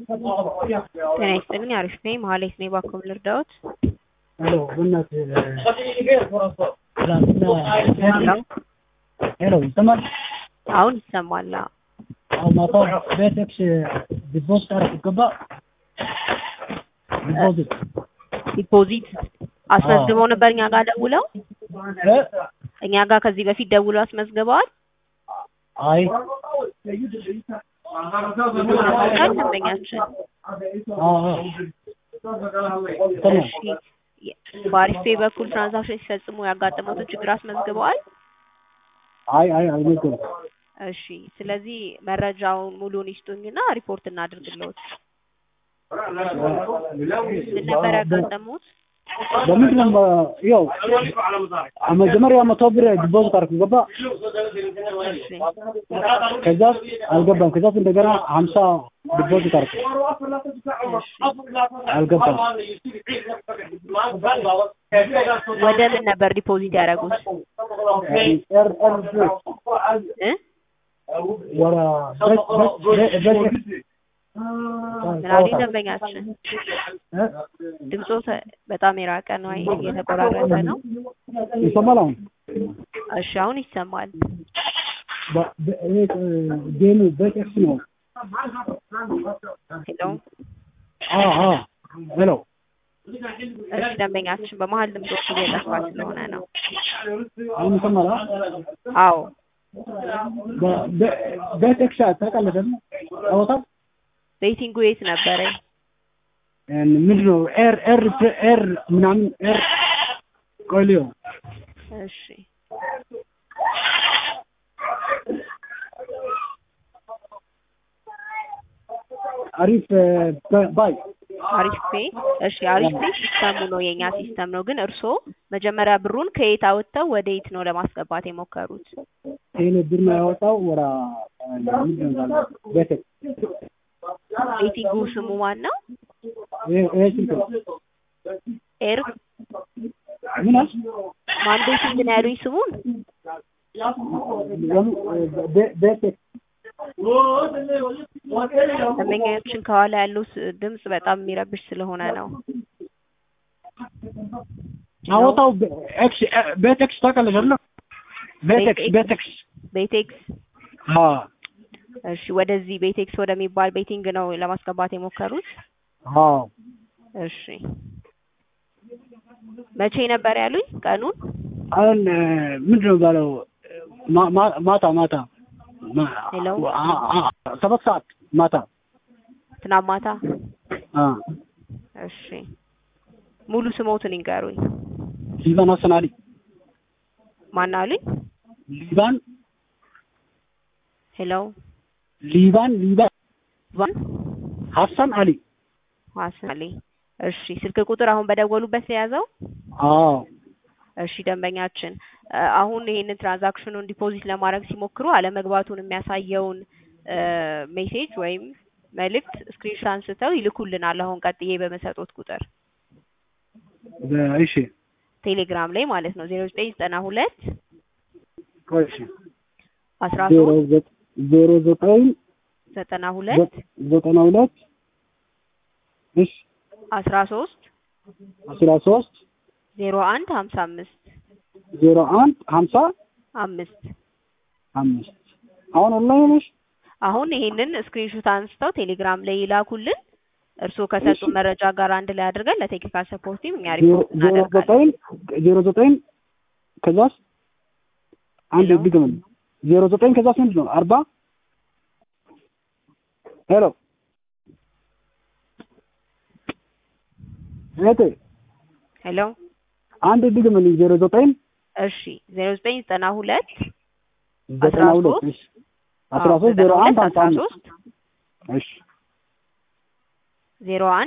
ጤና ይስጥልኝ አሪፍ ነኝ መሀሌት ነኝ ባክዎ ልርዳዎት ሄሎ በእናትህ ትናንትና ሄሎ ይሰማል? አሁን ይሰማል አዎ አሁን ማታ ቤቴክስ ዲፖዚት አደረኩ ገባ ዲፖዚት ዲፖዚት አስመዝግበው ነበር እኛ ጋር ደውለው እ እኛ ጋር ከዚህ በፊት ደውለው አስመዝግበዋል አይ ይታወቃል ደንበኛችን አዎ አዎ እሺ በአሪፍ ፔይ በኩል ትራንዛክሽን ሲፈጽሙ ያጋጠመዎትን ችግር አስመዝግበዋል አይ አይ አልነገርኩም እሺ ስለዚህ መረጃውን ሙሉውን ይስጡኝና ሪፖርት እናድርግልዎት ምን ነበር ያጋጠሙት በምንድን ነው ያው መጀመሪያ መቶ ብር ዲፖዚት አደረኩ ገባ እሺ ከዛስ አልገባም ከዛስ እንደገና ሀምሳ ዲፖዚት አደረኩ አልገባም ወደ ምን ነበር ዲፖዚት ያደረጉት ኤር ኤር እ ወራ ቤቴክስ ምናልኝ ደንበኛችን ድምፆ በጣም የራቀ ነው እየተቆራረጠ ነው ይሰማል አሁን እሺ አሁን ይሰማል በ- በ- ይሄ ጌሙ ቤቴክስ ነው ሄሎ አዎ አዎ ሄሎ እሺ ደንበኛችን በመሀል ድምፆቹ እየጠፋ ስለሆነ ነው አሁን ይሰማል አ? አዎ በ- በ- ቤቴክስ ታውቃለህ ደግሞ ታወጣል ቤቲንጉ የት ነበረ ምንድን ነው ኤር ኤር ኤር ምናምን ኤር ቆይልዮ እሺ አሪፍ ባ- ባይ አሪፍ ፔ እሺ አሪፍ ፔ ሲስተሙ ነው የኛ ሲስተም ነው ግን እርስዎ መጀመሪያ ብሩን ከየት አወጥተው ወደ የት ነው ለማስገባት የሞከሩት ይሄን ብር ነው ያወጣው ወራ ምንድን ነው ያለው? ቤቴክስ ቤቲንጉ ስሙ ማን ነው ይሄ ይሄ ስልክ ነው ኤር ምን አልሽ? ማን ቤቲንግ ነው ያሉኝ ስሙን ቤ- ቤቴክስ ደንበኛችን ከኋላ ያለው ስ- ድምፅ በጣም የሚረብሽ ስለሆነ ነው አወጣው ቤ- ኤክስ እ- ቤቴክስ ታውቃለሽ አይደለ? ቤቴክስ ቤቴክስ ቤቴክስ አዎ እሺ ወደዚህ ቤቴክስ ወደሚባል ቤቲንግ ነው ለማስገባት የሞከሩት አዎ እሺ መቼ ነበር ያሉኝ ቀኑን አሁን እ፣ ምንድን ነው የሚባለው ማ- ማ- ማታ ማታ ማ- ሄሎ? አ- አ- ሰባት ሰዓት ማታ ትናንት ማታ አ እሺ ሙሉ ስሞትን ይንገሩኝ ሊባን ሀሰን አሊ ማን አሉኝ ሊባን ሄሎ ሊባን ሊባን ቫን ሀሰን አሊ ሀሰን አሊ እሺ ስልክ ቁጥር አሁን በደወሉበት የያዘው አዎ እሺ ደንበኛችን እ፣ አሁን ይሄንን ትራንዛክሽኑን ዲፖዚት ለማድረግ ሲሞክሩ አለመግባቱን የሚያሳየውን እ፣ ሜሴጅ ወይም መልእክት ስክሪንሾት አንስተው ይልኩልናል አሁን ቀጥዬ በመሰጦት ቁጥር በ- እሺ ቴሌግራም ላይ ማለት ነው ዜሮ ዘጠኝ ዘጠና ሁለት ቆይ እሺ አስራ ዜሮ ሶስት ዘ- ዜሮ ዘጠኝ ዘጠና ሁለት ዘ- ዘጠና ሁለት እሺ አስራ ሶስት አስራ ሶስት ዜሮ አንድ ሀምሳ አምስት ዜሮ አንድ ሀምሳ አምስት አምስት አሁን ኦንላይን ነሽ አሁን ይሄንን ስክሪንሾት አንስተው ቴሌግራም ላይ ይላኩልን እርስዎ ከሰጡ እሺ። መረጃ ጋር አንድ ላይ አድርገን ለቴክኒካል ሰፖርት ቲም እኛ ዜሮ ሪፖርት ዜሮ እናደርጋለን ዘጠኝ ዜሮ ዘጠኝ ከዛስ አንድ ሄሎ? ድግም ዜሮ ዘጠኝ ከዛስ ምንድን ነው አርባ ሄሎ እህቴ ሄሎ አንድ ድግምልኝ ዜሮ ዘጠኝ እሺ ዜሮ ዘጠኝ ዘጠና ሁለት ዘጠና ሁለት ሶስት እሺ አስራ ሶስት ዜሮ አንድ ሀምሳ አስራ አምስት ሶስት እሺ ዜሮ አንድ